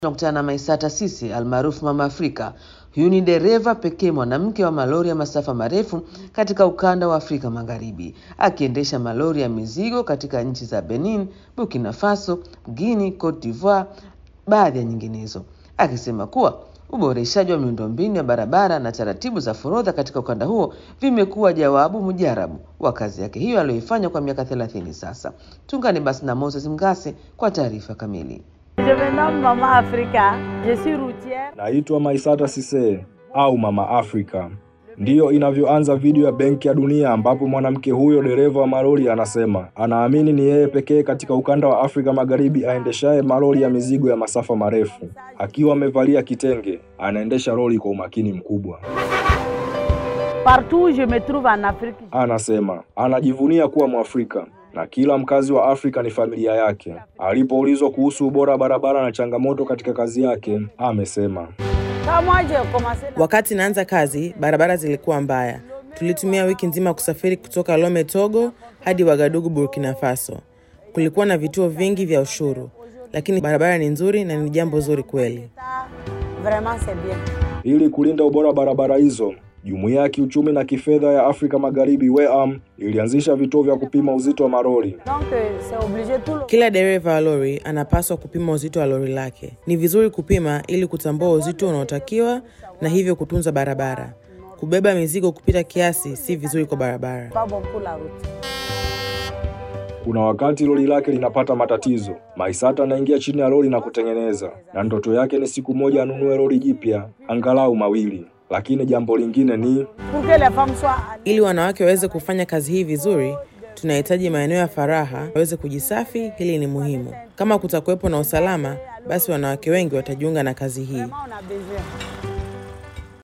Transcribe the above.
Tunakutana na Maisata Sisi almaarufu Mama Afrika. Huyu ni dereva pekee mwanamke wa malori ya masafa marefu katika ukanda wa Afrika Magharibi, akiendesha malori ya mizigo katika nchi za Benin, Burkina Faso, Guinea, Cote d'Ivoire, baadhi ya nyinginezo, akisema kuwa uboreshaji wa miundombinu ya barabara na taratibu za forodha katika ukanda huo vimekuwa jawabu mujarabu wa kazi yake hiyo aliyoifanya kwa miaka thelathini sasa. Tuungane basi na Moses Mgase kwa taarifa kamili. Je me nomme Maman Africa. Je suis routière. Naitwa Maisata Sise au Mama Africa. Ndiyo inavyoanza video ya Benki ya Dunia ambapo mwanamke huyo dereva wa malori anasema anaamini ni yeye pekee katika ukanda wa Afrika Magharibi aendeshaye malori ya mizigo ya masafa marefu. Akiwa amevalia kitenge, anaendesha lori kwa umakini mkubwa. Partout où je me trouve en Afrique, Anasema anajivunia kuwa Mwafrika na kila mkazi wa Afrika ni familia yake. Alipoulizwa kuhusu ubora wa barabara na changamoto katika kazi yake, amesema quand moi j'ai commencé la- Wakati naanza kazi, barabara zilikuwa mbaya. Tulitumia wiki nzima kusafiri kutoka Lome, Togo hadi Wagadugu, Burkina Faso. Kulikuwa na vituo vingi vya ushuru, lakini barabara ni nzuri na ni jambo zuri kweli. vraiment c'est bien. Ili kulinda ubora wa barabara hizo, Jumuiya ya Kiuchumi na Kifedha ya Afrika Magharibi WEAM ilianzisha vituo vya kupima uzito wa malori. Donc euh, c'est obligé tout le Kila dereva wa lori anapaswa kupima uzito wa lori lake. Ni vizuri kupima ili kutambua uzito unaotakiwa na hivyo kutunza barabara. Kubeba mizigo kupita kiasi si vizuri kwa barabara. pas bon pour la route. Kuna wakati lori lake linapata matatizo, Maisata anaingia chini ya lori na kutengeneza, na ndoto yake ni siku moja anunue lori jipya, angalau mawili. Lakini jambo lingine ni Pour que les femmes soient à l'aise. Ili wanawake waweze kufanya kazi hii vizuri, tunahitaji maeneo ya faraha waweze kujisafi. Hili ni muhimu. Kama kutakuwepo na usalama, basi wanawake wengi watajiunga na kazi hii. Vraiment, on a besoin.